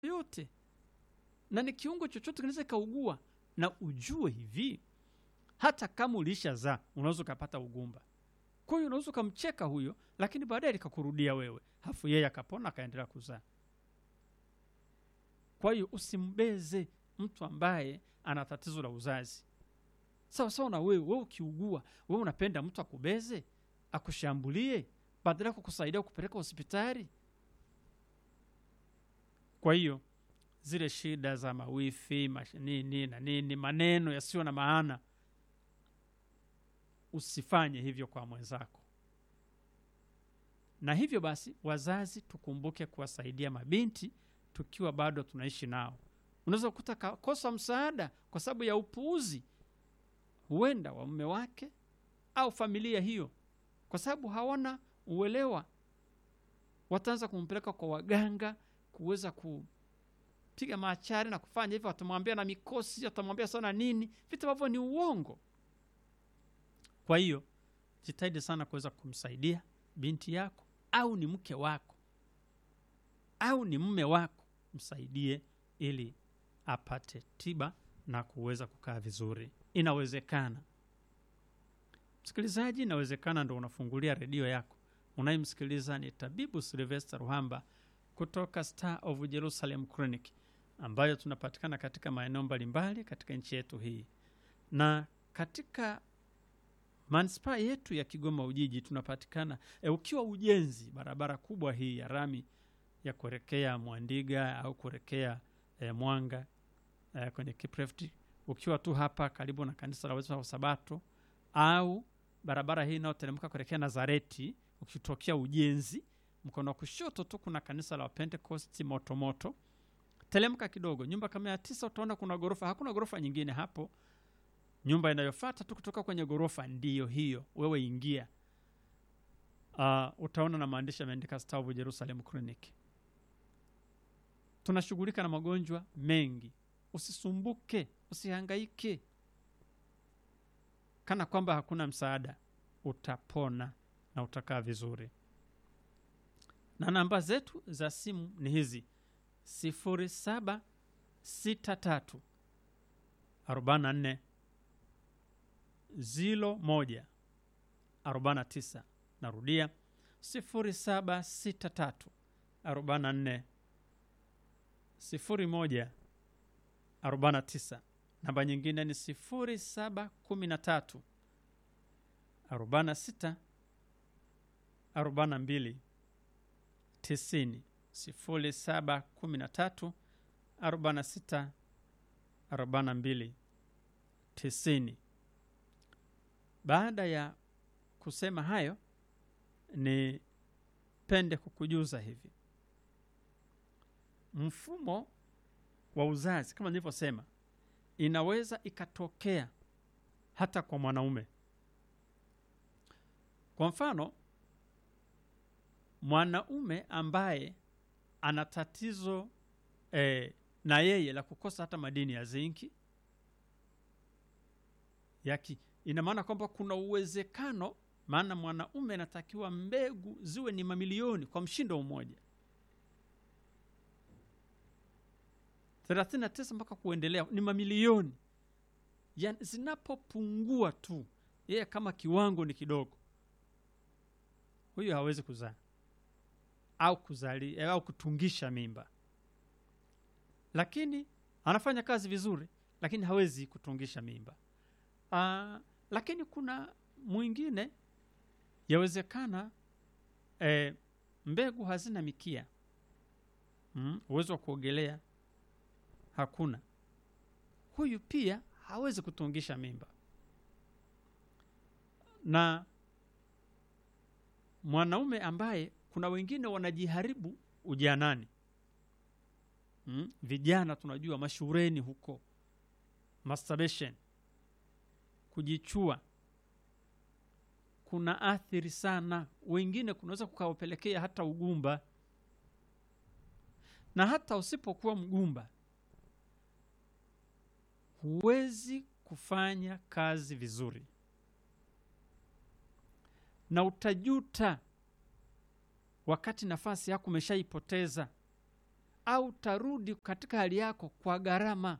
yote na ni kiungo chochote kinaweza ikaugua na ujue hivi hata kama ulishazaa unaweza ukapata ugumba kwa hiyo unaweza ukamcheka huyo lakini baadaye likakurudia wewe hafu yeye akapona akaendelea kuzaa kwa hiyo usimbeze mtu ambaye ana tatizo la uzazi sawa sawa na wewe wewe ukiugua wewe unapenda mtu akubeze akushambulie badala ya kukusaidia kupeleka hospitali kwa hiyo zile shida za mawifi mash- nini na nini maneno yasiyo na maana usifanye hivyo kwa mwenzako na hivyo basi wazazi tukumbuke kuwasaidia mabinti tukiwa bado tunaishi nao unaweza kukuta kakosa msaada kwa sababu ya upuuzi huenda wa mume wake au familia hiyo kwa sababu hawana uelewa wataanza kumpeleka kwa waganga kuweza kupiga maachari na kufanya hivyo watamwambia na mikosi watamwambia sana nini vitu ambavyo ni uongo kwa hiyo jitahidi sana kuweza kumsaidia binti yako au ni mke wako au ni mme wako msaidie ili apate tiba na kuweza kukaa vizuri inawezekana msikilizaji inawezekana ndo unafungulia redio yako unayemsikiliza ni tabibu silvester ruhamba kutoka star of jerusalem clinic ambayo tunapatikana katika maeneo mbalimbali katika nchi yetu hii na katika manispaa yetu ya kigoma ujiji tunapatikana e, ukiwa ujenzi barabara kubwa hii ya rami ya kuelekea mwandiga au kuelekea e, mwanga e, kwenye kiprefti ukiwa tu hapa karibu na kanisa la Waadventista wa sabato au barabara hii inayoteremka kuelekea nazareti ukitokea ujenzi mkono wa kushoto tu kuna kanisa la pentecost motomoto telemka kidogo nyumba kama ya tisa utaona kuna ghorofa hakuna ghorofa nyingine hapo nyumba inayofata tu kutoka kwenye ghorofa ndiyo hiyo wewe ingia uh, utaona na maandishi yameandika stavu jerusalem clinic tunashughulika na magonjwa mengi usisumbuke usihangaike kana kwamba hakuna msaada utapona na utakaa vizuri na namba zetu za simu ni hizi sifuri saba sita tatu arobaini na nne zilo moja arobaini na tisa narudia sifuri saba sita tatu arobaini na nne sifuri moja arobaini na tisa namba nyingine ni sifuri saba kumi na tatu arobaini na sita arobaini na mbili tisini sifuri saba kumi na tatu arobaini na sita arobaini na mbili tisini baada ya kusema hayo ni pende kukujuza hivi mfumo wa uzazi kama nilivyosema inaweza ikatokea hata kwa mwanaume kwa mfano mwanaume ambaye ana tatizo eh, na yeye la kukosa hata madini ya zinki yaki ina maana kwamba kuna uwezekano maana mwanaume anatakiwa mbegu ziwe ni mamilioni kwa mshindo mmoja 39 mpaka kuendelea ni mamilioni yani zinapopungua tu yeye kama kiwango ni kidogo huyu hawezi kuzaa au kuzali au kutungisha mimba lakini anafanya kazi vizuri lakini hawezi kutungisha mimba Aa, lakini kuna mwingine yawezekana e, mbegu hazina mikia mm, uwezo wa kuogelea hakuna huyu pia hawezi kutungisha mimba na mwanaume ambaye kuna wengine wanajiharibu ujanani mm? vijana tunajua mashureni huko masturbation kujichua kuna athiri sana wengine kunaweza kukawapelekea hata ugumba na hata usipokuwa mgumba huwezi kufanya kazi vizuri na utajuta wakati nafasi yako umeshaipoteza au tarudi katika hali yako kwa gharama.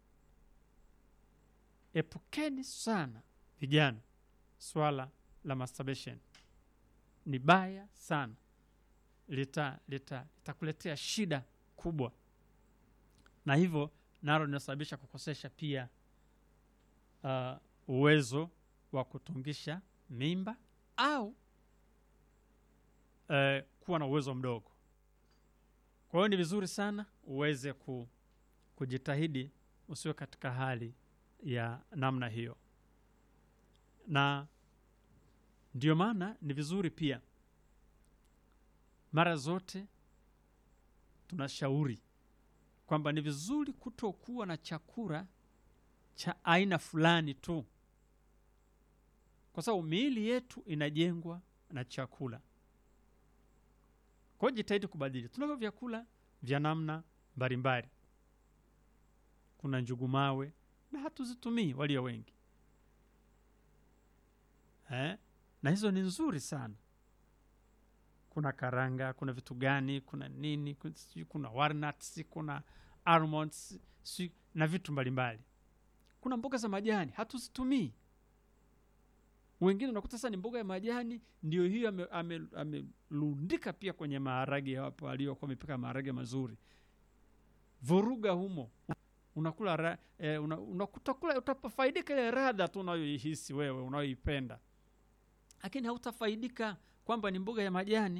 Epukeni sana vijana swala la masturbation, ni baya sana, lita lita litakuletea shida kubwa, na hivyo nalo linasababisha kukosesha pia uh, uwezo wa kutungisha mimba au uh, kuwa na uwezo mdogo. Kwa hiyo ni vizuri sana uweze ku, kujitahidi usiwe katika hali ya namna hiyo, na ndio maana ni vizuri pia mara zote tunashauri kwamba ni vizuri kutokuwa na chakula cha aina fulani tu, kwa sababu miili yetu inajengwa na chakula. Kwa hiyo jitahidi kubadili. Tunavyo vyakula vya namna mbalimbali, kuna njugu mawe na hatuzitumii walio wengi eh? na hizo ni nzuri sana. Kuna karanga, kuna vitu gani, kuna nini, kuna, sijui kuna walnuts, kuna almonds sijui na vitu mbalimbali. Kuna mboga za majani hatuzitumii. Wengine unakuta sasa ni mboga ya majani ndio hiyo amelundika ame, ame pia kwenye maharage hapo aliyokuwa amepika maharage mazuri, vuruga humo unakula ra, eh, una, unakutakula utafaidika ile radha tu unayoihisi wewe unayoipenda, lakini hautafaidika kwamba ni mboga ya majani.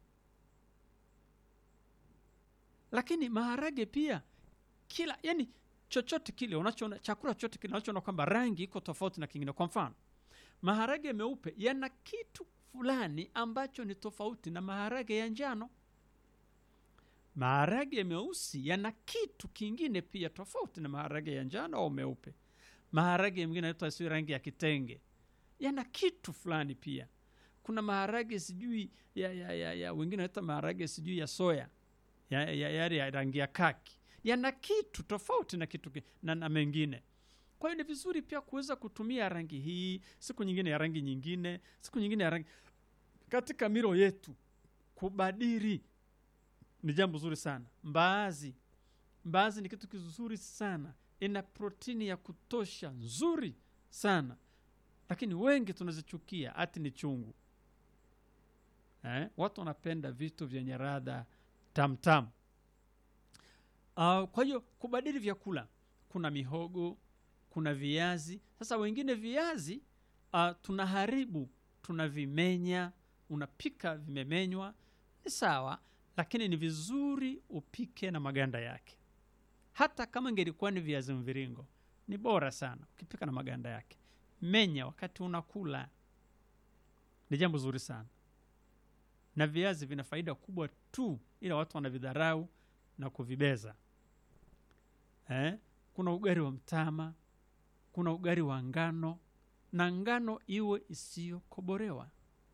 Lakini maharage pia kila yani chochote kile unachoona chakula chochote kile unachoona kwamba rangi iko tofauti na kingine. Kwa mfano, maharage meupe yana kitu fulani ambacho ni tofauti na maharage ya njano. Maharage meusi yana kitu kingine pia tofauti na maharage ya njano au meupe. Maharage mengine yanaitwa si rangi ya kitenge, yana kitu fulani pia. Kuna maharage sijui ya, ya, ya, ya wengine wanaita maharage sijui ya soya ya, ya, ya, ya rangi ya kaki, yana kitu tofauti na kitu na, na mengine. Kwa hiyo ni vizuri pia kuweza kutumia rangi hii, siku nyingine ya rangi nyingine, siku nyingine ya rangi katika milo yetu. Kubadili ni jambo zuri sana. Mbaazi, mbaazi ni kitu kizuri sana, ina protini ya kutosha nzuri sana, lakini wengi tunazichukia, ati ni chungu eh? Watu wanapenda vitu vyenye radha tamtam. Uh, kwa hiyo kubadili vyakula, kuna mihogo, kuna viazi. Sasa wengine viazi uh, tunaharibu, tunavimenya, unapika vimemenywa, ni sawa lakini ni vizuri upike na maganda yake. Hata kama ingelikuwa ni viazi mviringo, ni bora sana ukipika na maganda yake. Menya wakati unakula, ni jambo zuri sana, na viazi vina faida kubwa tu, ila watu wanavidharau na kuvibeza eh? Kuna ugali wa mtama, kuna ugali wa ngano, na ngano iwe isiyokoborewa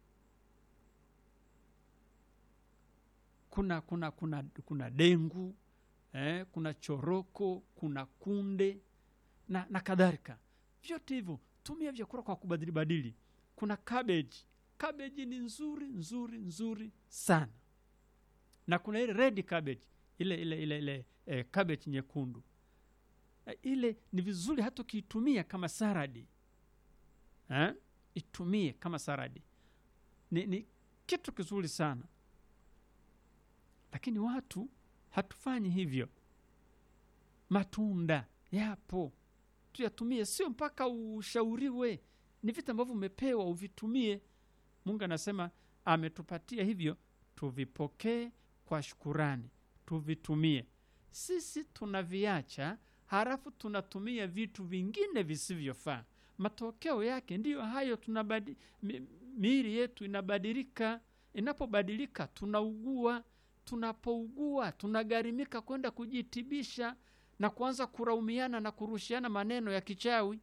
kuna kuna kuna kuna dengu eh, kuna choroko, kuna kunde na, na kadhalika. Vyote hivyo tumia vyakula kwa kubadili badili. Kuna cabbage, cabbage ni nzuri nzuri nzuri sana, na kuna ile red cabbage, ile ile ile ile eh, cabbage nyekundu eh, ile ni vizuri hata ukiitumia kama saradi eh, itumie kama saradi, ni, ni kitu kizuri sana lakini watu hatufanyi hivyo. Matunda yapo, tuyatumie, sio mpaka ushauriwe. Ni vitu ambavyo umepewa uvitumie. Mungu anasema ametupatia hivyo, tuvipokee kwa shukurani, tuvitumie. Sisi tunaviacha, halafu tunatumia vitu vingine visivyofaa. Matokeo yake ndiyo hayo, tunabadi, mi, miili yetu inabadilika. Inapobadilika tunaugua tunapougua tunagharimika kwenda kujitibisha na kuanza kuraumiana na kurushiana maneno ya kichawi.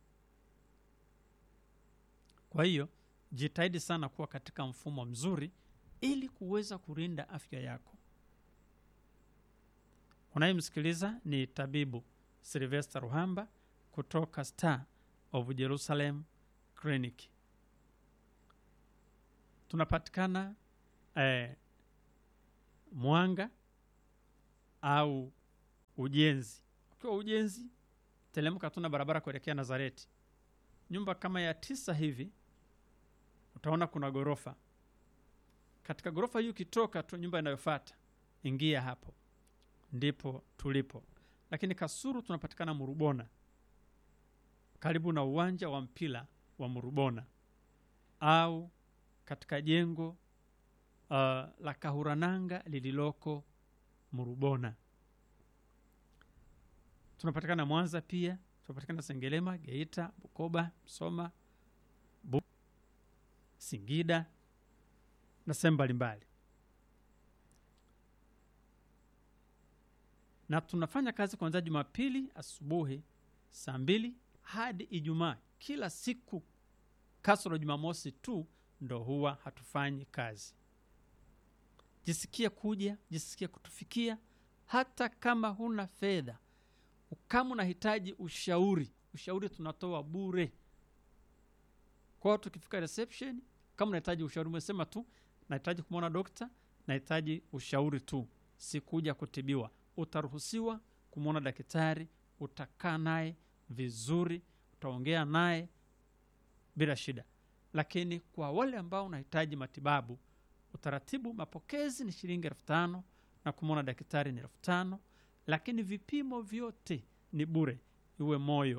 Kwa hiyo jitahidi sana kuwa katika mfumo mzuri ili kuweza kulinda afya yako. Unayemsikiliza ni tabibu Sylvester Ruhamba kutoka Star of Jerusalem Clinic. Tunapatikana eh, Mwanga au ujenzi. Ukiwa ujenzi, telemka tuna barabara kuelekea Nazareti, nyumba kama ya tisa hivi, utaona kuna ghorofa. Katika ghorofa hii ukitoka tu, nyumba inayofuata ingia hapo, ndipo tulipo. Lakini Kasuru tunapatikana Murubona, karibu na uwanja wa mpira wa Murubona, au katika jengo uh, la Kahurananga lililoko Murubona. Tunapatikana Mwanza pia, tunapatikana Sengerema, Geita, Bukoba, Msoma, Bu Singida na sehemu mbalimbali, na tunafanya kazi kuanzia Jumapili asubuhi saa mbili hadi Ijumaa kila siku, kasoro Jumamosi tu ndo huwa hatufanyi kazi. Jisikie kuja, jisikie kutufikia, hata kama huna fedha. Kama unahitaji ushauri, ushauri tunatoa bure. Kwa hiyo tukifika reception, kama unahitaji ushauri, umesema tu nahitaji kumwona dokta, nahitaji ushauri tu, sikuja kutibiwa, utaruhusiwa kumwona daktari, utakaa naye vizuri, utaongea naye bila shida. Lakini kwa wale ambao unahitaji matibabu, utaratibu mapokezi ni shilingi elfu tano na kumwona daktari ni elfu tano lakini vipimo vyote ni bure, iwe moyo,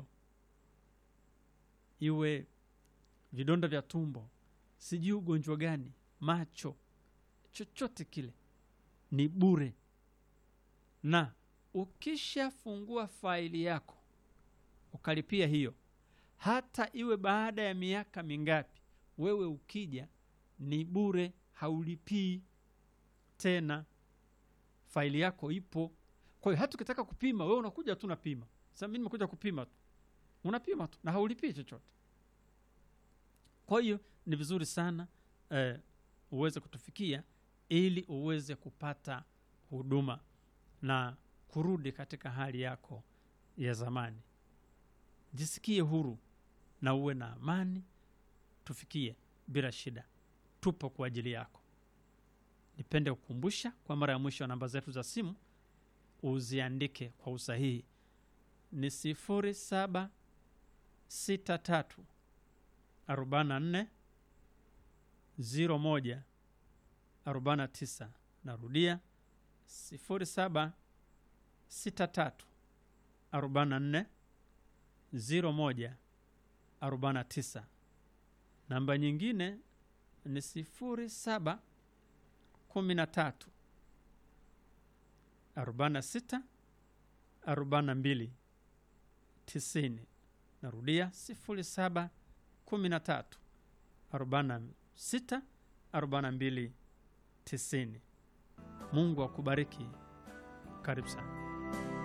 iwe vidonda vya tumbo, sijui ugonjwa gani, macho, chochote kile ni bure. Na ukishafungua faili yako ukalipia hiyo, hata iwe baada ya miaka mingapi, wewe ukija ni bure, haulipii tena, faili yako ipo. Kwa hiyo hata ukitaka kupima, wewe unakuja tu unapima. Sasa mimi nimekuja kupima tu, unapima tu na haulipii chochote. Kwa hiyo ni vizuri sana eh, uweze kutufikia ili uweze kupata huduma na kurudi katika hali yako ya zamani. Jisikie huru na uwe na amani, tufikie bila shida, tupo kwa ajili yako. Nipende kukumbusha kwa mara ya mwisho, namba zetu za simu uziandike kwa usahihi, ni sifuri saba sita tatu arobaini na nne ziro moja arobaini na tisa. Narudia sifuri saba sita tatu arobaini na nne ziro moja arobaini na tisa. Namba nyingine ni sifuri saba kumi na tatu arobaini na sita arobaini na mbili tisini. Narudia sifuri saba kumi na tatu arobaini na sita arobaini na mbili tisini. Mungu akubariki. Karibu sana.